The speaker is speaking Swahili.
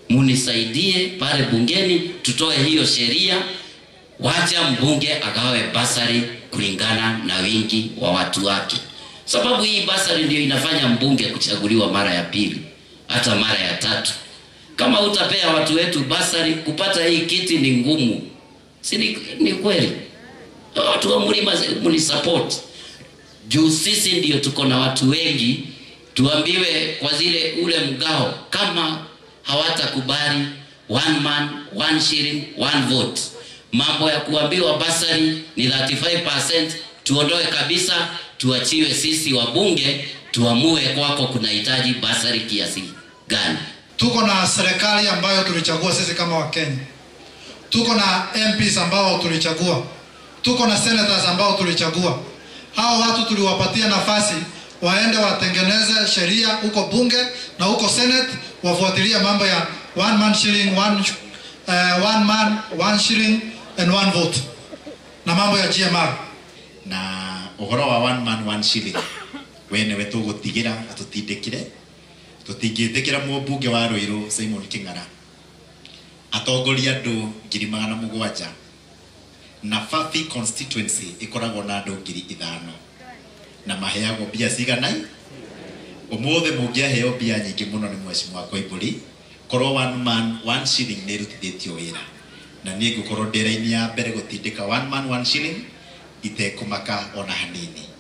munisaidie pale bungeni tutoe hiyo sheria, wacha mbunge agawe basari kulingana na wingi wa watu wake, sababu hii basari ndio inafanya mbunge kuchaguliwa mara ya pili hata mara ya tatu. Kama utapea watu wetu basari, kupata hii kiti ni ngumu, si ni, ni kweli? Watu wa mlima mnisupport juu sisi ndio tuko na watu wengi, tuambiwe kwa zile ule mgao, kama hawatakubali one man one shilling one vote, mambo ya kuambiwa basari ni 35%, tuondoe kabisa, tuachiwe sisi wabunge tuamue kwako kunahitaji basari kiasi gani. Tuko na serikali ambayo tulichagua sisi kama Wakenya, tuko na MPs ambao tulichagua, tuko na senators ambao tulichagua. Hao watu tuliwapatia nafasi waende watengeneze sheria huko bunge na huko senate, wafuatilie mambo ya one man shilling one, uh, one man one shilling and one vote na mambo ya GMR na uhoro wa one man one shilling we niwe tũgũtigĩra atũtindĩkire tũtingĩtĩkĩra mũmbunge wa Rũirũ Simon Kĩng'ara atongoria andũ ngiri magana mũgwanja na Fafi constituency ĩkoragwo na andũ ngiri ithano na maheagwo mbia cigana ũmũthĩ mũngĩaheo mbia nyingĩ mũno nĩ mheshimiwa Koimbũri korwo one man one shilling nĩ ĩrutithĩtio wĩra na niĩ ngũkorwo ndĩ raini ya mbere gũtindĩka one man one shilling itekũmaka ona hanini